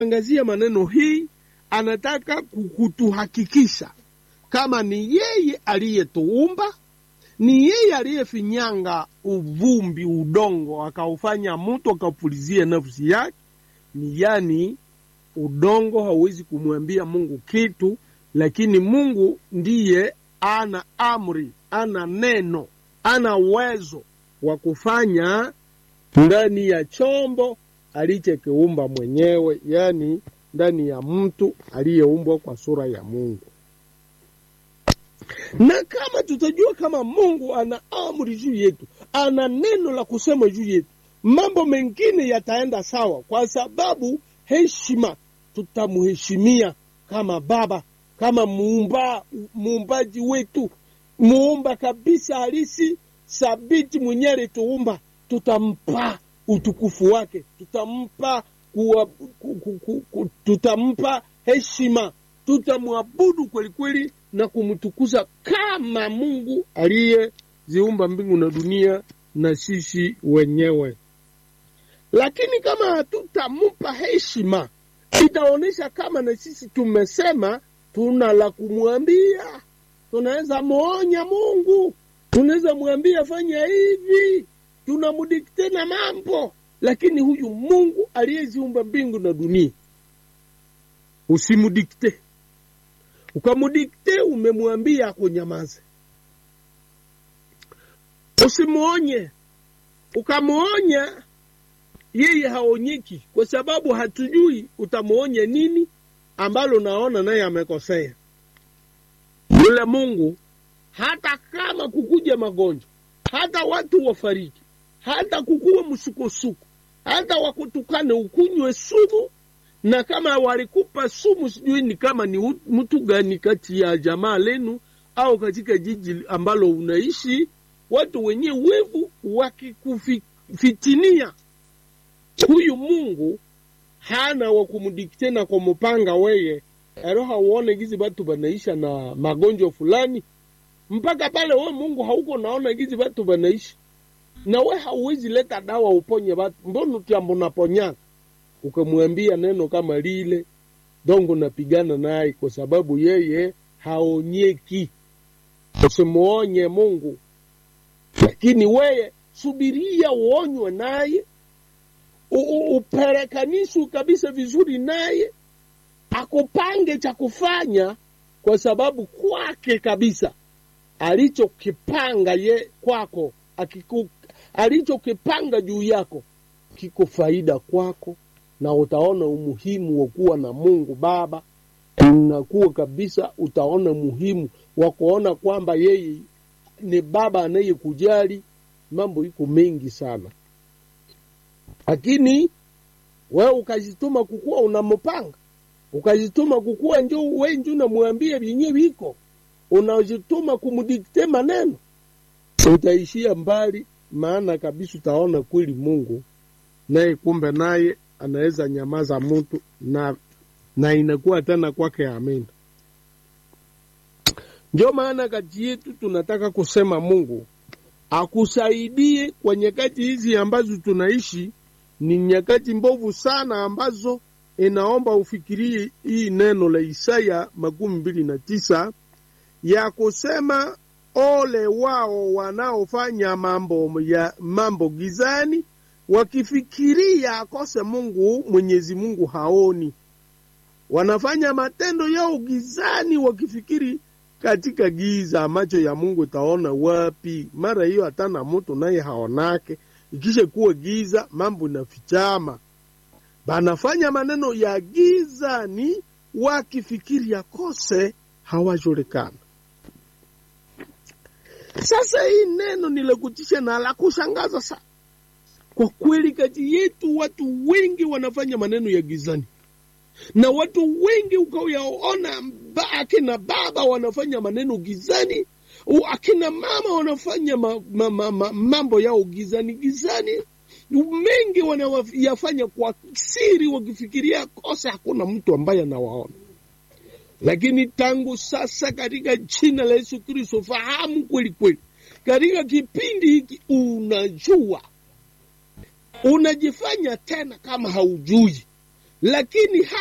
angazia maneno hii, anataka kutuhakikisha kama ni yeye aliyetuumba, ni yeye aliyefinyanga uvumbi, udongo, akaufanya mtu akaupulizia nafsi yake. Ni yani udongo hauwezi kumwambia Mungu kitu, lakini Mungu ndiye ana amri, ana neno, ana uwezo wa kufanya ndani ya chombo alichokiumba mwenyewe, yani ndani ya mtu aliyeumbwa kwa sura ya Mungu. Na kama tutajua kama Mungu ana amri juu yetu, ana neno la kusema juu yetu, mambo mengine yataenda sawa, kwa sababu heshima, tutamheshimia kama Baba, kama muumba, muumbaji wetu, muumba kabisa halisi, sabiti, mwenyewe alituumba, tutampa utukufu wake, tutampa kuwa, ku, ku, ku, ku, tutampa heshima, tutamwabudu kweli kweli na kumtukuza kama Mungu aliyeziumba mbingu na dunia na sisi wenyewe. Lakini kama hatutampa heshima, itaonyesha kama na sisi tumesema tuna la kumwambia. Tunaweza muonya Mungu, tunaweza mwambia fanya hivi, tunamudikte na mambo, lakini huyu Mungu aliyeziumba mbingu na dunia usimudikte. Ukamudikte, umemwambia akunyamaze. Usimuonye, ukamuonya yeye haonyeki, kwa sababu hatujui utamuonye nini ambalo naona naye amekosea. Yule Mungu hata kama kukuja magonjwa, hata watu wafariki, hata kukuwa msukosuko, hata wakutukane ukunywe sumu, na kama walikupa sumu, sijui ni kama ni mtu gani kati ya jamaa lenu au katika jiji ambalo unaishi, watu wenye wevu wakikufitinia, huyu Mungu hana wa kumdikte na kumupanga weye ero hauone gizi batu banaisha na magonjwa fulani mpaka pale we Mungu hauko naona gizi batu banaishi na we hauwezi leta dawa uponye batu, mbona utiambo naponyaka ukamwambia neno kama lile dongo napigana naye, kwa sababu yeye haonyeki. Usimuonye Mungu, lakini weye subiria uonywe naye, uperekanishwe kabisa vizuri naye, akupange cha kufanya, kwa sababu kwake kabisa alichokipanga ye kwako akiku, alichokipanga juu yako kiko faida kwako, na utaona umuhimu wa kuwa na Mungu Baba. Unakuwa kabisa, utaona muhimu wa kuona kwamba yeye ni Baba anayekujali. Mambo iko mengi sana, lakini wewe ukajituma kukuwa unampanga, ukajituma kukuwa njo we njo unamwambia vyenye viko, unajituma kumdikte maneno, utaishia mbali, maana kabisa utaona kweli Mungu naye kumbe naye anaweza nyamaza mtu na, na inakuwa tena kwake amina. Ndio maana kati yetu tunataka kusema Mungu akusaidie kwa nyakati hizi ambazo tunaishi. Ni nyakati mbovu sana ambazo inaomba ufikirie hii neno la Isaya makumi mbili na tisa ya kusema ole wao wanaofanya mambo ya mambo gizani wakifikiria akose Mungu, Mwenyezi Mungu haoni. Wanafanya matendo yao gizani, wakifikiri katika giza, macho ya Mungu taona wapi? Mara hiyo hatana mutu naye haonake, ikisha kuwa giza, mambo inafichama. Banafanya maneno ya gizani, wakifikiri akose hawajulikana. Sasa hii neno ni la kutisha na la kushangaza sana. Kwa kweli kati yetu watu wengi wanafanya maneno ya gizani, na watu wengi ukayaona, akina baba wanafanya maneno gizani, akina mama wanafanya ma, ma, ma, ma, mambo yao gizani gizani, mengi wanayafanya kwa siri, wakifikiria kosa hakuna mtu ambaye anawaona. Lakini tangu sasa, katika jina la Yesu Kristo, fahamu kweli kweli, katika kipindi hiki unajua unajifanya tena kama haujui, lakini